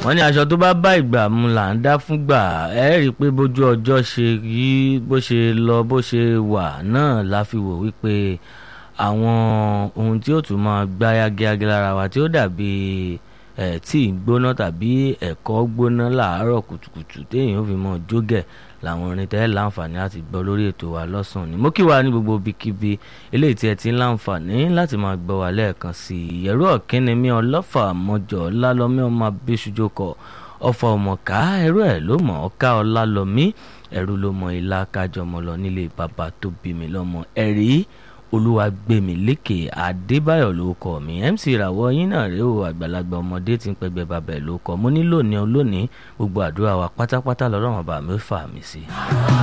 wọ́n ní aṣọ tó bá bá ìgbà mu là ń dá fúngbà ẹ rí i pé bójú ọjọ́ ṣe yí bó ṣe lọ bó ṣe wà náà la fi wò wípé àwọn ohun tí ó tún máa gbá yágíyágí lára wa tí ó dàbí ẹ̀ tíì gbóná tàbí ẹ̀kọ́ gbóná làárọ̀ kùtùkùtù téèyàn ó fi mọ́ jógẹ̀ làwọn orin tẹ́ láǹfààní láti gbọ́ lórí ètò wa lọ́sàn-án ni mo kí wa ní gbogbo ibikíbi eléyìí tí ẹ ti ń láǹfààní láti máa gbọ́ wa lẹ́ẹ̀kan sí i ìyẹ̀rú ọ̀kínni mi ọlọ́fà mọ́jọ́ lálọ́mí ọmọ abéṣujọkọ̀ ọfà ọmọká ẹrú ẹ̀ ló mọ̀ ọ́ká ọlálọ́mí ẹrú ló mọ ilá kájọmọ lọ nílé bàbá tó bí mi lọ́mọ ẹ̀rí olúwàgbẹ̀mílékè adébáyọ̀ ló kọ́ mi mc ìràwọ̀ yín náà rèé o àgbàlagbà ọmọdé tí ń pẹgbẹ́ bàbá ẹ̀ ló kọ́ mo nílò ní olónìí gbogbo àdúrà wa pátápátá lọ́rọ̀ wọn bá mi fà mí sí.